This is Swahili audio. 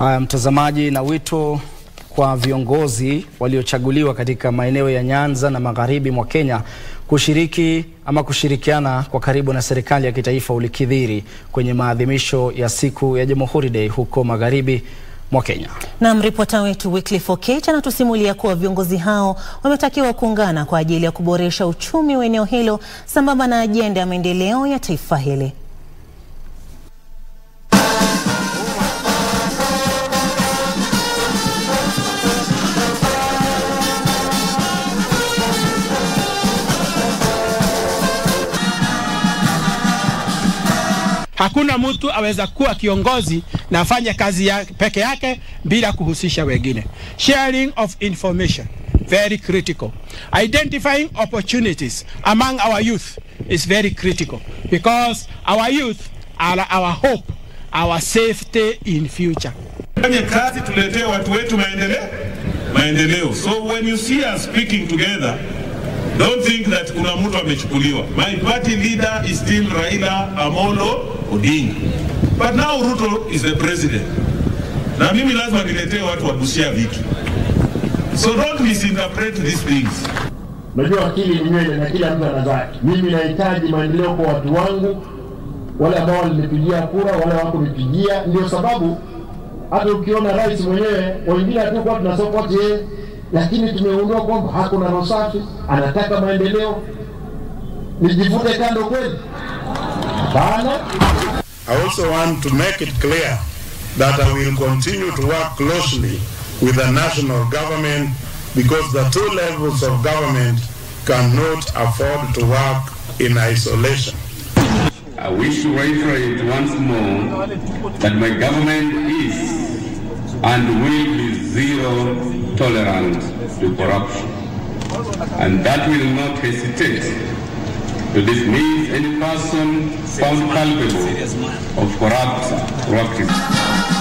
Haya, mtazamaji, na wito kwa viongozi waliochaguliwa katika maeneo ya Nyanza na magharibi mwa Kenya kushiriki ama kushirikiana kwa karibu na serikali ya kitaifa ulikithiri kwenye maadhimisho ya siku ya Jamhuri Day huko magharibi mwa Kenya. Naam, ripota wetu Wycliffe Okech anatusimulia kuwa viongozi hao wametakiwa kuungana kwa ajili ya kuboresha uchumi wa eneo hilo sambamba na ajenda ya maendeleo ya taifa hili. Hakuna mtu aweza kuwa kiongozi na afanye kazi ya peke yake bila kuhusisha wengine. Sharing of information very critical. Identifying opportunities among our youth is very critical because our youth are our hope, our safety in future. Fanye kazi tuletee watu wetu maendeleo maendeleo. So when you see us speaking together don't think that kuna mtu amechukuliwa. My party leader is still Raila Amolo Odinga. But now Ruto is the president. Na mimi lazima niletee watu wa Busia vitu. So don't misinterpret these things. Unajua akili ni nywele na kila mtu ana zake. Mimi nahitaji maendeleo kwa watu wangu, wale ambao walinipigia kura, wale wakunipigia. Ndio sababu hata ukiona rais mwenyewe, wengine hatukuwa tuna support yeye, lakini tumegundua kwamba hakuna roho safi, anataka maendeleo. Nijivute kando kweli? Hapana. I also want to make it clear that I will continue to work closely with the national government because the two levels of government cannot afford to work in isolation. I wish to reiterate once more that my government is and will be zero tolerance to corruption, and that will not hesitate to dismiss any person found culpable of corrupt practice.